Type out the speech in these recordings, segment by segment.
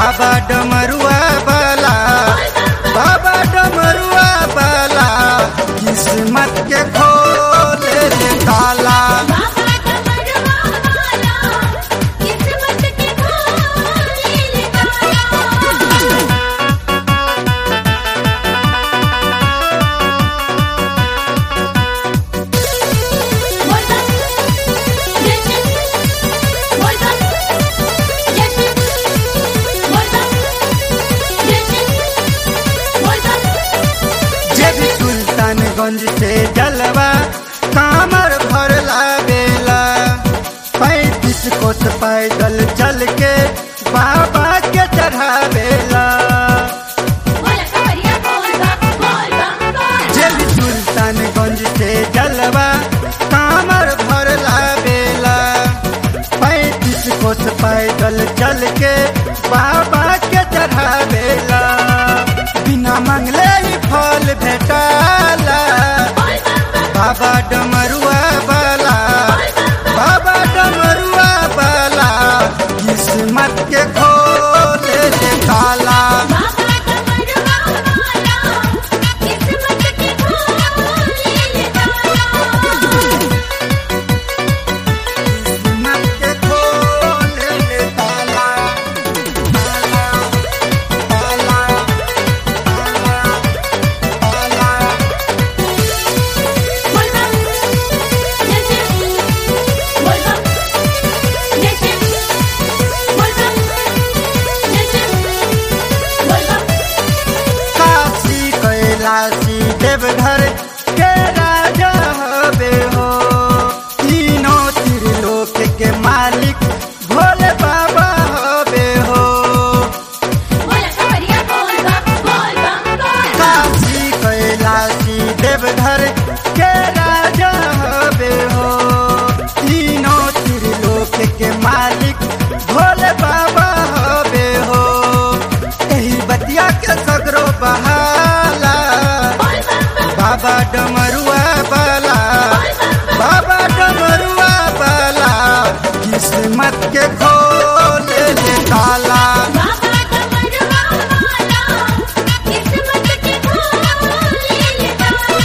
बाबा डमरुआ बाला बाबा डमरुआ बाला किस्मत के खोले रे ताला बाबा डमरुआ वाला किस्मत के खोले ले ताला बोलता जैसे बोलता जैसे बोलता जैसे बोलता जे भी सुल्तानगंज से जलवा कामर भर बेला पैंतीस कोस पैदल चल के बाबा के चढ़ावेला बोला कवरिया बोलता बोलता बोलता जे भी सुल्तानगंज से जलवा कामर भर बेला पैंतीस कोस पैदल चल के बाबा के चढ़ावेला बिना मंगले ही फल भेटाला बाबा डमरुआ बाला बाबा डमरुआ बाला किस्मत के खोले ले ताला बाबा डमरुआ वाला किस्मत के खोले ले ताला किस्मत के खोले ले ताला ताला ताला ताला ताला बोलता जैसे बोलता जैसे बोलता जैसे बोलता काशी कैलाशी देवघर के राजा हबे हो तीनों त्रिलोक के मालिक भोले बाबा हबे हो बोला कवरिया बोलता बोलता बोलता काशी कैलाशी देवघर के राजा हबे हो तीनों त्रिलोक के मालिक भोले बाबा हबे हो एही बतिया के सगरो बहाला बाबा डमरुआ बाला बाबा डमरुआ बाला किस्मत के खोले ले ताला बाबा डमरुआ वाला किस्मत के खोले ले ताला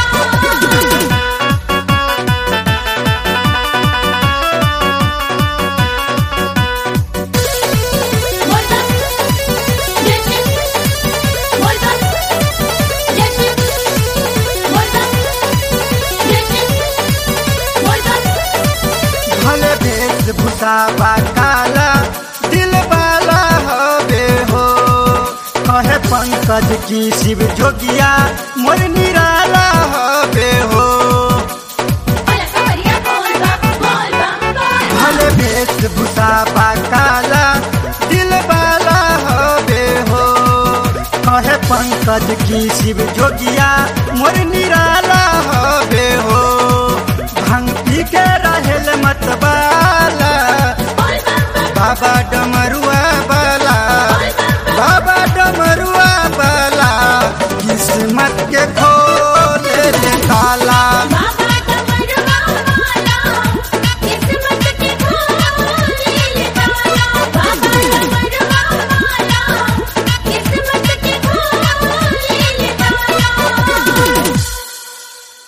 बोलता जैसे बोलता जैसे बोलता जैसे बोलता भले वेशभूषा बा काला दिल वाला हबे हो कहे पंकज की शिव जोगिया मोर निराला हबे हो बोला कवरिया बोलता बोलता बोलता भले वेशभूषा बा काला दिल वाला हबे हो कहे पंकज की शिव जोगिया मोर निराला